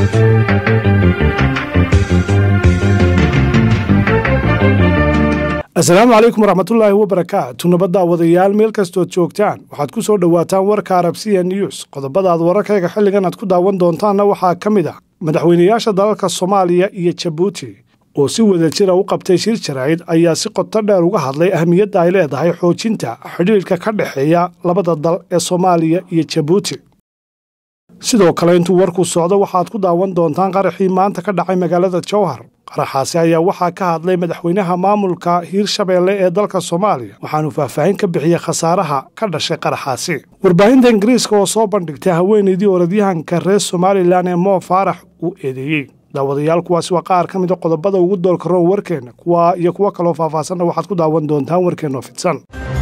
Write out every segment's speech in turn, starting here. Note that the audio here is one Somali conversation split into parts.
asalaamu calaykum waraxmatullaahi wabarakaatu nabadda wadayaal meel kastood joogtaan waxaad ku soo dhowaataan warka arabsiya news qodobadaad wararkayga xilligan aad ku daawan doontaanna waxaa ka mid ah madaxweynayaasha dalalka soomaaliya iyo jabuuti oo si wada jira u qabtay shir jaraa'id ayaa si qoto dheer uga hadlay ahmiyadda ay leedahay xoojinta xidhiidhka ka dhexeeya labada dal ee soomaaliya iyo jabuuti sidoo kale intuu warku socdo waxaad ku daawan doontaan qaraxii maanta ka dhacay magaalada jowhar qaraxaasi ayaa waxaa ka hadlay madaxweynaha maamulka hiirshabeelle ee dalka soomaaliya waxaanu faahfaahin ka bixiyey khasaaraha ka dhashay qaraxaasi warbaahinta ingiriiska oo soo bandhigtay haweenaydii orodyahanka reer somalilan ee moo faarax uu eedeeyey daawadayaal kuwaasi waa qaar ka mida qodobada ugu doolka roon warkeenna kuwa iyo kuwo kaloo faahfaahsanna waxaad ku daawan doontaan warkeenno fidsan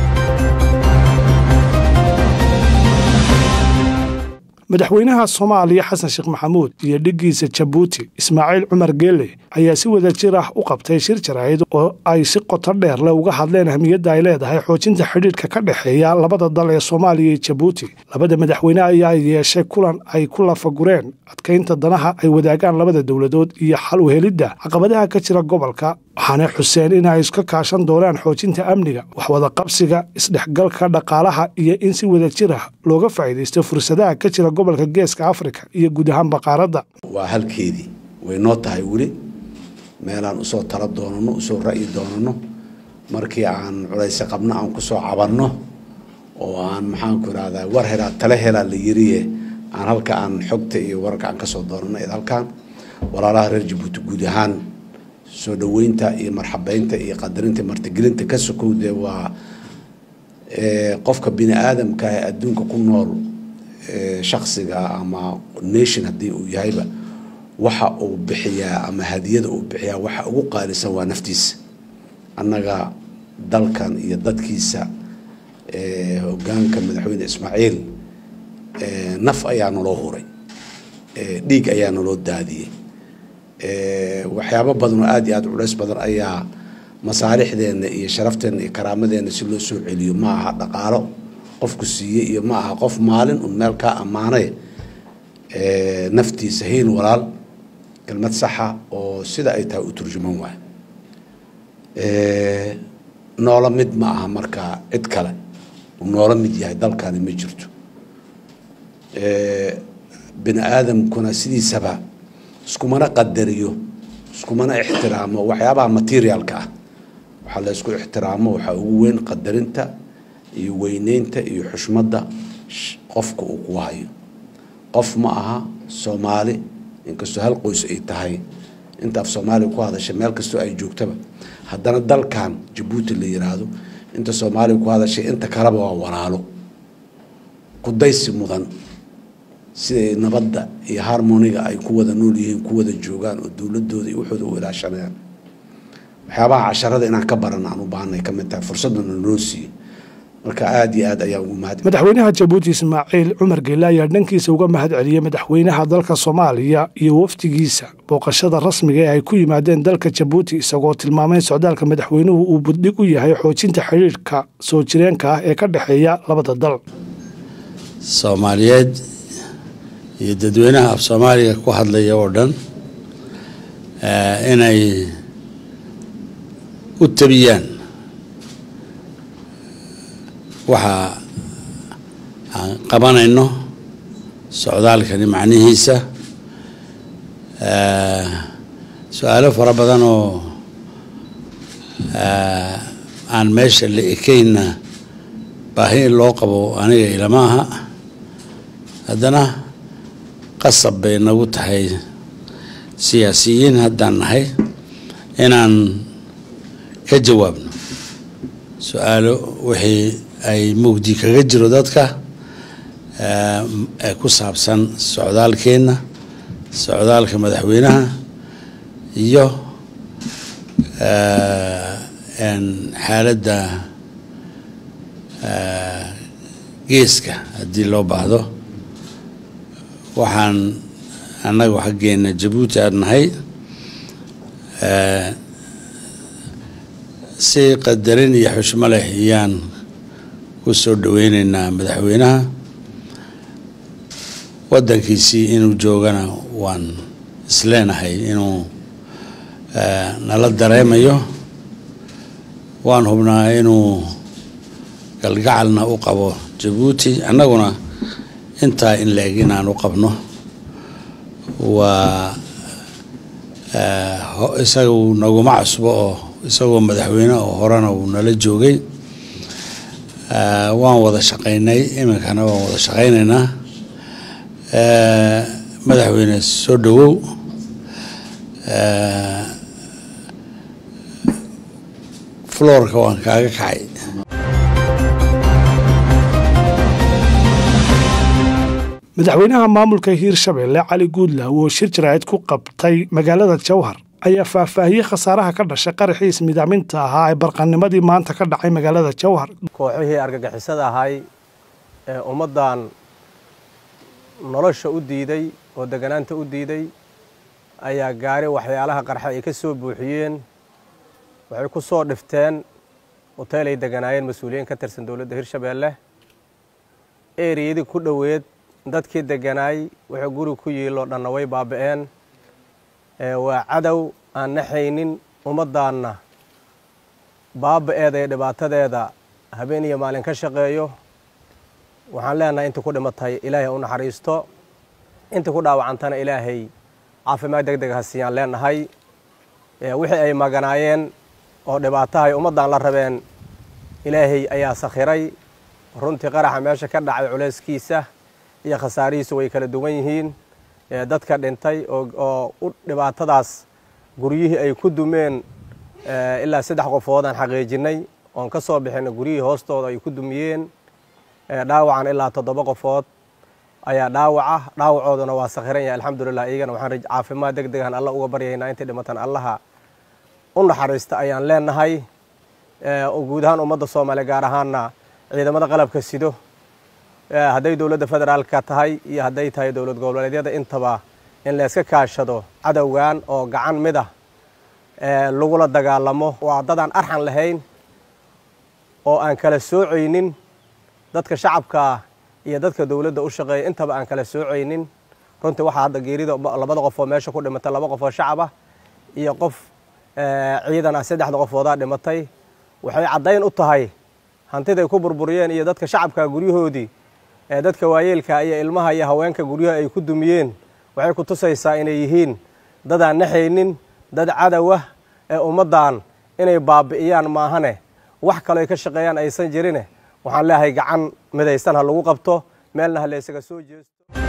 madaxweynaha soomaaliya xasan sheekh maxamuud iyo dhiggiisa jabuuti ismaaciil cumar geelle ayaa si wada jir ah u qabtay shir jaraa'id oo ay si qoto dheer le uga hadleen ahmiyadda ay leedahay xoojinta xidhiidhka ka dhexeeya labada dal ee soomaaliya iyo jabuuti labada madaxweyne ayaa yeeshay kulan ay ku lafagureen adkaynta danaha ay wadaagaan labada dowladood iyo xal u helidda caqabadaha ka jira gobolka waxaana xuseen in ay iska kaashan doonaan xoojinta amniga waxwada qabsiga isdhexgalka dhaqaalaha iyo in si wada jir ah looga faa'iidaysto fursadaha ka jira gobolka geeska afrika iyo guud ahaan baqaaradda waa halkeedii way noo tahay weli meelaan usoo tala doonano usoo ra'yi doonano markii aan culayse qabno aan kusoo cabanno oo aan maxaanku irahdaa war helaa tale helaa la yiriye aan halka aan xogta iyo wararka aan kasoo doonano id halkaan walaalaha reer jabuuti guud ahaan soo dhaweynta iyo marxabeynta iyo qadarinta martigelinta ka sokow dee waa qofka bini aadamka ee adduunka ku nool shaksiga ama nation haddii uu yahayba waxa uu bixiyaa ama hadiyada uu bixiyaa waxa ugu qaalisan waa naftiisa annaga dalkan iyo dadkiisa hogaanka madaxweyne ismaaciil naf ayaa naloo huray dhiig ayaa naloo daadiyey waxyaabo badan oo aada iyo aada culays badan ayaa masaalixdeenna iyo sharafteenna iyo karaamadeenna si loo soo celiyo ma aha dhaqaalo qofku siiyey iyo ma aha qof maalin un meel kaa ammaanay naftiisa hiil walaal kelmad saxa oo sida ay tahay u turjuman waay noola mid ma aha markaa cid kale uu noola mid yahay dalkani ma jirto bini aadamkuna sidiisaba iskumana qadariyo iskumana ixtiraamo waxyaabaha materialka ah waxaa la ysku ixtiraamo waxaa ugu weyn qadarinta iyo weyneynta iyo xushmadda qofka uu ku hayo qof ma aha soomaali inkastoo hal qoys ay tahay inta af soomaaliya ku hadashay meel kastoo ay joogtaba haddana dalkan jabuuti la yiraahdo inta soomaaliya ku hadashay inta kaleba waa walaalo kudaysi mudan siday nabadda iyo harmoniga ay ku wada nool yihiin ku wada joogaan oo dowladooda iyo waxooda u ilaashanayaan waxyaabaha casharada inaan ka baran aan u baahnay ka mid tahay fursadana noo siiye marka aada iyo aad ayaan ugu mahad madaxweynaha jabuuti ismaaciil cumar geelle ayaa dhankiisa uga mahad celiyey madaxweynaha dalka soomaaliya iyo wafdigiisa booqashada rasmiga ee ay ku yimaadeen dalka jabuuti isagoo tilmaamay socdaalka madaxweynuhu uu buddhig u yahay xoojinta xidhiidhka soo jireenka ah ee ka dhexeeya labada dal soomaaliyeed iyo dadweynaha af soomaaliga ku hadlaya oo dhan inay u tabiyaan waxa aan qabanayno socdaalkani macnihiisa su-aalo fara badan oo aan meesha la ekeyna baahi in loo qabo aniga ilama aha haddana qasab bay nagu tahay siyaasiyiin haddaan nahay inaan ka jawaabno su-aalo wixii ay mugdi kaga jiro dadka ee ku saabsan socdaalkeenna socdaalka madaxweynaha iyo xaaladda geeska haddii loo baahdo waxaan annagu xaggeena jabuuti aad nahay si qadarin iyo xushmo leh ayaan ku soo dhaweyneynaa madaxweynaha waddankiisii inuu joogana waan isleenahay inuu nala dareemayo waan hubnaa inuu galgacalna u qabo jabuuti annaguna intaa in la-eg inaan u qabno waa isagu naguma cusbo oo isagoo madaxweyne oo horena uu nala joogay waan wada shaqaynay iminkana waan wada shaqaynaynaa madaxweyne soo dhowow floorka waan kaaga kacay madaxweynaha maamulka hiirshabelle cali guudlaaw oo shir jaraa'id ku qabtay magaalada jowhar ayaa faahfaahiyey khasaaraha ka dhashay qaraxiis midaaminta ahaa ee barqanimadii maanta ka dhacay magaalada jowhar kooxihii argagixisada ahay ee ummaddan nolosha u diiday oo deganaanta u diiday ayaa gaari waxyaalaha qarxa ay ka soo buuxiyeen waxay ku soo dhifteen hoteel ay deganaayeen mas-uuliyiin ka tirsan dowladda hirshabeelle eriyadii ku dhoweed dadkii deganaay wuxuu guri ku yiiloo dhanna way baaba'een waa cadow aan naxaynin ummaddaanna baaba'eeda iyo dhibaatadeeda habeen iyo maalin ka shaqeeyo waxaan leenahay intii ku dhimatay ilaahay u naxariisto intii ku dhaawacantana ilaahay caafimaad deg deg ha siiyaan leenahay wixii ay maganaayeen oo dhibaatahay ummaddan la rabeen ilaahay ayaa sakhiray runtii qaraxa meesha ka dhacay culayskiisa iyo khasaarihiisu way kala duwan yihiin dadka dhintay oo u dhibaatadaas guryihii ay ku dumeen ilaa saddex qofoodaan xaqiijinay oon ka soo bixina guryihii hoostooda ay ku dumiyeen dhaawacan ilaa toddoba qofood ayaa dhaawaca dhaawacooduna waa sakhiran yahay alxamdulilah iyagana waxaan caafimaad deg degan alla uga baryaynaa intii dhimatan allaha u naxariista ayaan leenahay guud ahaan ummadda soomaaliya gaar ahaanna ciidamada qalabka sido hadday dowladda federaalka tahay iyo hadday tahay dowlad goboleedyada intaba in layska kaashado cadowgan oo gacan mid ah lagula dagaalamo waa dadaan arxan lahayn oo aan kala soocaynin dadka shacabkaa iyo dadka dowladda u shaqeeya intaba aan kala soocaynin runtii waxaa hadda geerida labada qof oo meesha ku dhimatay laba qof oo shacab ah iyo qof ciidan ah saddexda qofoodaa dhimatay waxay caddayn u tahay hantiday ku burburiyeen iyo dadka shacabka guryahoodii ee dadka waayeelka iyo ilmaha iyo haweenka guryaha ay ku dumiyeen waxay ku tusaysaa inay yihiin dadaan naxaynin dad cadowah ee ummaddan inay baabi'iyaan maahane wax kaloo ay ka shaqeeyaan aysan jirine waxaan leeyahay gacan midaysan ha lagu qabto meelna ha laysaga soo jeesto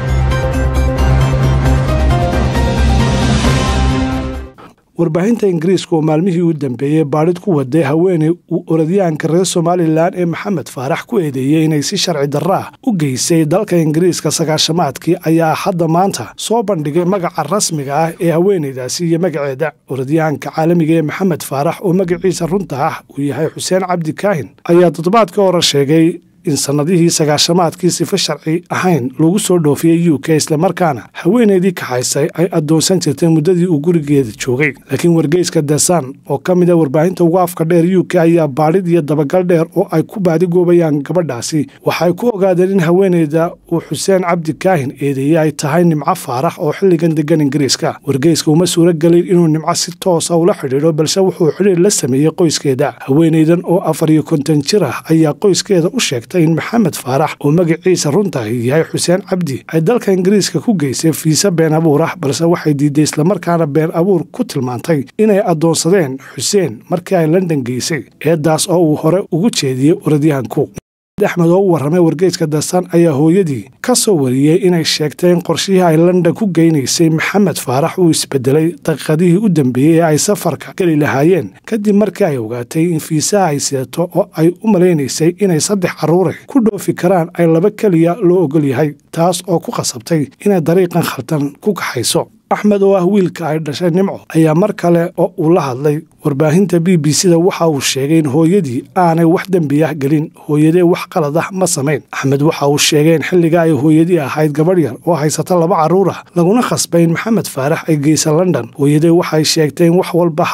warbaahinta ingiriiska oo maalmihii u dambeeyey baadhid ku waday haweeney uu orodyahanka reer somalilan ee maxamed faarax ku eedeeyey inay si sharci darra ah u geysay dalka ingiriiska sagaashamaadkii ayaa hadda maanta soo bandhigay magaca rasmiga ah ee haweeneydaasi iyo magaceeda orodyahanka caalamiga ee maxamed faarax oo magaciisa runta ah uu yahay xuseen cabdi kaahin ayaa toddobaadka hore sheegay in sannadihii sagaashamaadkii sifa sharci ahayn lagu soo dhoofiyey u k islamarkaana haweeneydii kaxaysay ay addoonsan jirtay muddadii uu gurigeeda joogay laakiin wargeyska desan oo ka mid a warbaahinta ugu afka dheer u k ayaa baadhid iyo dabagal dheer oo ay ku baadigoobayaan gabadhaasi waxay ku ogaadeen in haweeneyda uu xuseen cabdi kaahin eedeeyey ay tahay nimco faarax oo xilligan degan ingiriiska wargeyska uma suuro gelin inuu nimco si toosa ula xidhiidho balse wuxuu xidhiir la sameeyey qoyskeeda haweeneydan oo afar iyo konton jir ah ayaa qoyskeeda u sheegtay in maxamed faarax oo magaciisa runtahi yahay xuseen cabdi ay dalka ingiriiska ku geysay fiise been abuur ah balse waxay diiday islamarkaana been abuur ku tilmaantay inay addoonsadeen xuseen markii ay london geysay eedaas oo uu hore ugu jeediyey orodyahanku axmed oo u warramay wargeyska dasan ayaa hooyadii ka soo wariyey inay sheegtay in qorshihii ay london ku geynaysay maxamed faarax uu isbedelay daqiiqadihii u dambeeyey ee ay safarka geli lahaayeen kadib markii ay ogaatay in fiisaha ay sidato oo ay u malaynaysay inay saddex carruure ku dhoofi karaan ay laba keliya loo ogol yahay taas oo ku qasabtay inay dariiqan khaldan ku kaxayso axmed oo ah wiilka ay dhashay nimco ayaa mar kale oo uu la hadlay warbaahinta b b c da waxa uu sheegay in hooyadii aanay wax dembi ah gelin hooyadee wax qalad ah ma samayn axmed waxa uu sheegay in xilliga ay hooyadii ahayd gabadh yar oo haysata laba carruur ah laguna khasbay in maxamed faarax ay geysa london hooyadee waxay sheegtay in wax walba halis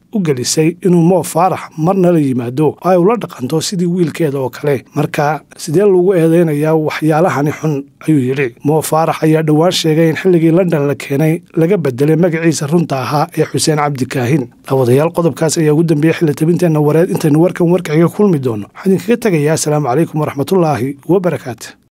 u gelisay inuu moo faarax marna la yimaado oo ay ula dhaqanto sidii wiilkeeda oo kale marka sidee lagu eedeynayaa waxyaalahani xun ayuu yidhi moo faarax ayaa dhowaan sheegay in xilligii london la keenay laga bedelay magaciisa runta ahaa ee xuseen cabdikaahin daawadayaal qodobkaas ayaa ugu dambeeyey xilli tabinteenna wareed intaynu warkan warkaxiga kulmi doono waxaan idinkaga tegayaa asalaamu calaykum waraxmatullaahi wabarakaatu